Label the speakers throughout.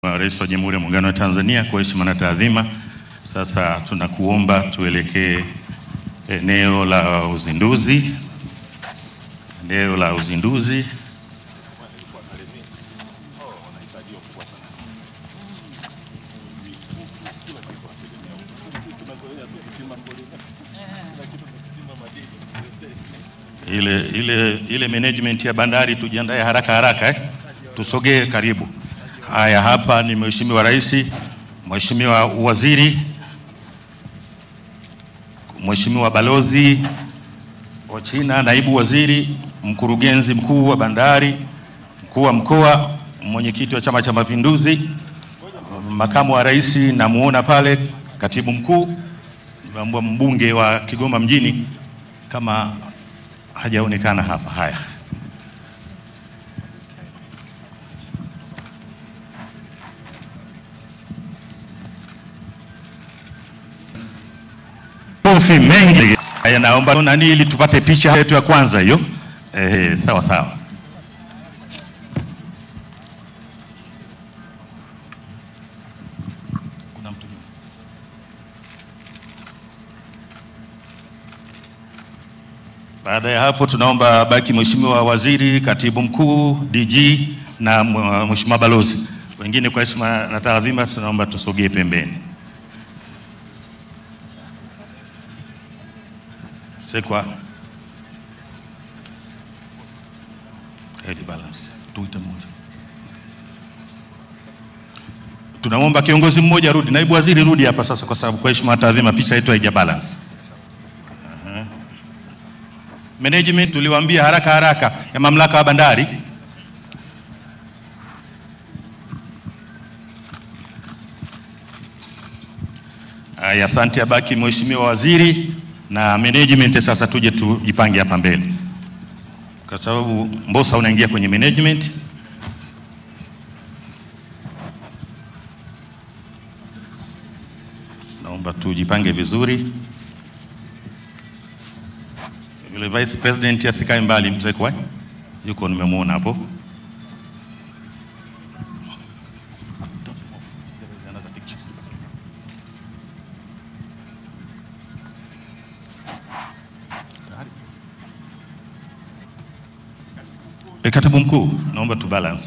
Speaker 1: Rais wa Jamhuri ya Muungano wa Tanzania, kwa heshima na taadhima, sasa tunakuomba tuelekee eneo la uzinduzi, eneo la uzinduzi. Ile, ile, ile management ya bandari tujiandae haraka haraka eh? Tusogee karibu. Haya, hapa ni Mheshimiwa Rais, Mheshimiwa Waziri, Mheshimiwa Balozi wa China, Naibu Waziri, Mkurugenzi Mkuu wa Bandari, Mkuu wa Mkoa, Mwenyekiti wa Chama cha Mapinduzi, Makamu wa Rais namuona pale, Katibu Mkuu, mbunge wa Kigoma mjini kama hajaonekana hapa. Haya. Kofi mengi. Haya, naomba nani ili tupate picha yetu ya kwanza hiyo. Eh, sawa sawa. Kuna mtu nyuma. Baada ya hapo tunaomba baki Mheshimiwa Waziri, Katibu Mkuu, DG na Mheshimiwa Balozi. Wengine kwa heshima na taadhima tunaomba tusogee pembeni. Sekwa Head balance. Tuite mmoja. Tunamwomba kiongozi mmoja rudi, naibu waziri rudi hapa sasa, kwa sababu kwa heshima na taadhima picha yetu haija balance. Uh-huh. Management tuliwaambia haraka haraka ya mamlaka ya bandari Aya, asante. Abaki mheshimiwa waziri na management. Sasa tuje tujipange hapa mbele, kwa sababu Mbosa unaingia kwenye management. Naomba tujipange vizuri. Yule vice president asikae mbali, mzee kwa yuko, nimemwona hapo. E, katibu mkuu, naomba tu balance.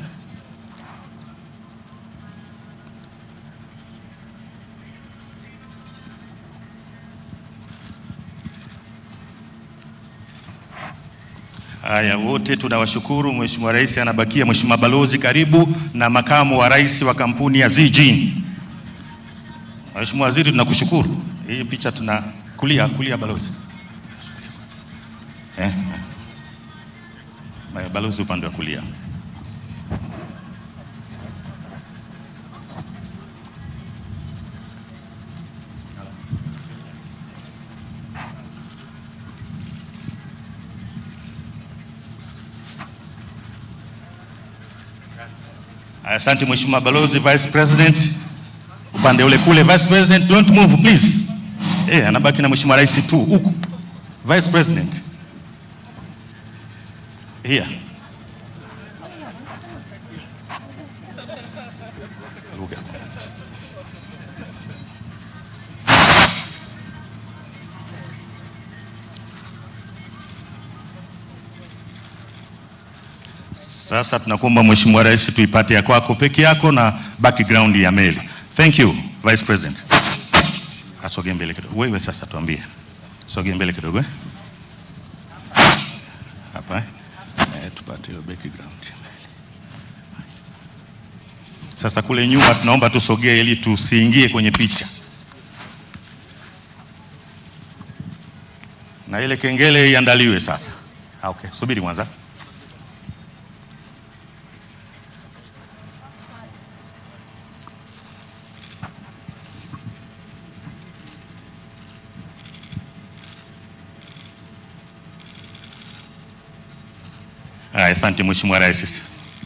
Speaker 1: Haya, wote tunawashukuru. Mheshimiwa Rais anabakia, Mheshimiwa Balozi karibu, na makamu wa rais wa kampuni ya Zijin. Mheshimiwa Waziri tunakushukuru. Hii picha tuna kulia kulia, balozi eh. Balozi upande wa kulia. Asante Mheshimiwa Balozi. Vice President upande ule kule. Vice President, don't move please. Eh, anabaki na Mheshimiwa Rais tu huku. Vice President. Here. Lugha. Sasa tunakuomba Mheshimiwa Rais tuipate ya kwako peke yako na background ya meli. Thank you, Vice President. Asogee mbele kidogo. Wewe sasa tuambie. Sogea mbele kidogo eh? Hapa eh? Tupate hiyo background. Sasa kule nyuma tunaomba tusogee ili tusiingie kwenye picha, na ile kengele iandaliwe sasa. Ah, okay. Subiri kwanza. Asante Mheshimiwa Rais.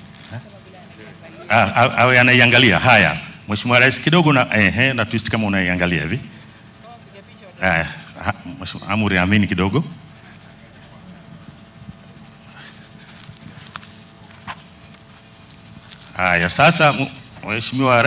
Speaker 1: Ah, awe anaiangalia. Haya, Mheshimiwa Rais kidogo na ehe, na twist kama unaiangalia hivi. Haya, Mheshimiwa Amuri amini kidogo. Haya, sasa Mheshimiwa